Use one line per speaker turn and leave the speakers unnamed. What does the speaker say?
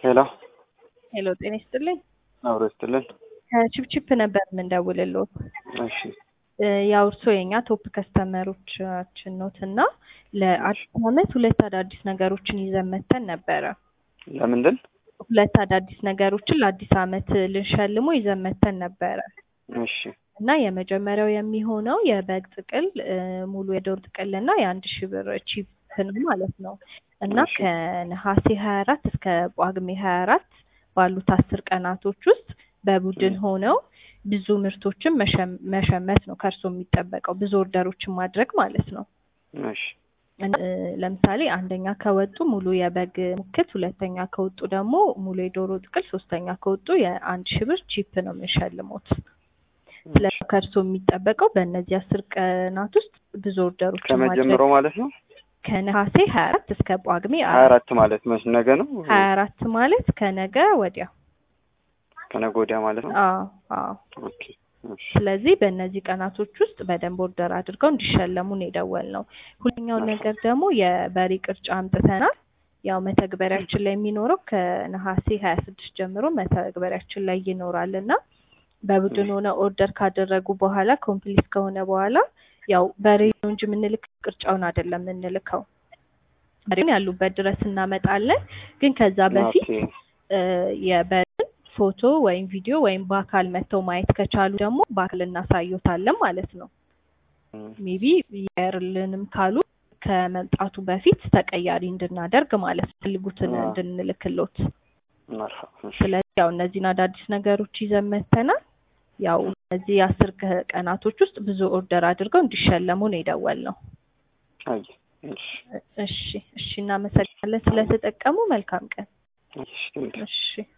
ሄሎ
ሄሎ ጤና ይስጥልኝ።
አብሮ ይስጥልን።
ከቺፕቺፕ ነበር የምንደውልልዎት።
እሺ
ያው እርስዎ የኛ ቶፕ ከስተመሮቻችን ኖት እና ለአዲስ ዓመት ሁለት አዳዲስ ነገሮችን ይዘን መተን ነበረ።
ለምንድን
ሁለት አዳዲስ ነገሮችን ለአዲስ ዓመት ልንሸልሞ ይዘን መተን ነበረ
እሺ
እና የመጀመሪያው የሚሆነው የበግ ጥቅል እ፣ ሙሉ የዶሮ ጥቅል እና የአንድ ሺህ ብር ቺፕ ነው ማለት ነው እና
እሺ።
ከነሐሴ ሀያ አራት እስከ ጳጉሜ ሀያ አራት ባሉት አስር ቀናቶች ውስጥ በቡድን ሆነው ብዙ ምርቶችን መሸም- መሸመት ነው ከእርሶ የሚጠበቀው ብዙ ኦርደሮችን ማድረግ ማለት ነው።
እሺ
እ፣ ለምሳሌ አንደኛ ከወጡ ሙሉ የበግ ሙክት፣ ሁለተኛ ከወጡ ደግሞ ሙሉ የዶሮ ጥቅል፣ ሶስተኛ ከወጡ የአንድ ሺህ ብር ቺፕ ነው የምንሸልሞት። ስለዚህ ከእርሶ የሚጠበቀው በእነዚህ አስር ቀናት ውስጥ ብዙ ኦርደሮችን ማድረግ
ከመጀመሩ ማለት ነው።
ከነሐሴ ሀያ አራት እስከ ጳጉሜ
ሀያ አራት ማለት መች ነገ ነው?
ሀያ አራት ማለት ከነገ ወዲያ።
ከነገ ወዲያ ማለት ነው።
አዎ አዎ።
ኦኬ እሺ
ስለዚህ በእነዚህ ቀናቶች ውስጥ በደንብ ኦርደር አድርገው እንዲሸለሙ ነው የደወልነው። ሁለተኛው
መልካም።
ነገር ደግሞ የበሬ ቅርጫ አምጥተናል። ያው መተግበሪያችን ላይ የሚኖረው ከነሐሴ ሀያ ስድስት ጀምሮ መተግበሪያችን ላይ ይኖራል እና በቡድን ሆነ ኦርደር ካደረጉ በኋላ ኮምፕሊት ከሆነ በኋላ ያው በሬ ነው እንጂ የምንልክ ቅርጫውን አይደለም የምንልከው። በሬውን ያሉበት ድረስ እናመጣለን። ግን ከዛ በፊት
ኦኬ
እ፣ የበሬን ፎቶ ወይም ቪዲዮ ወይም በአካል መጥተው ማየት ከቻሉ ደግሞ በአካል እናሳዩታለን ማለት ነው።
እም፣
ሜቢ ያርልንም ካሉ ከመምጣቱ በፊት ተቀያሪ እንድናደርግ ማለት ነው፣ ፈልጉትን
አዎ።
እንድንልክሎት።
መርሃባ እሺ
ስለዚህ ያው እነዚህን አዳዲስ ነገሮች ይዘን መተናል። ያው እነዚህ የአስር ቀ- ቀናቶች ውስጥ ብዙ ኦርደር አድርገው እንዲሸለሙ ነው የደወልነው።
አይ እሺ
እሺ እሺ፣ እናመሰግናለን ስለተጠቀሙ። መልካም ቀን።
እሺ ቴንኪው።
እሺ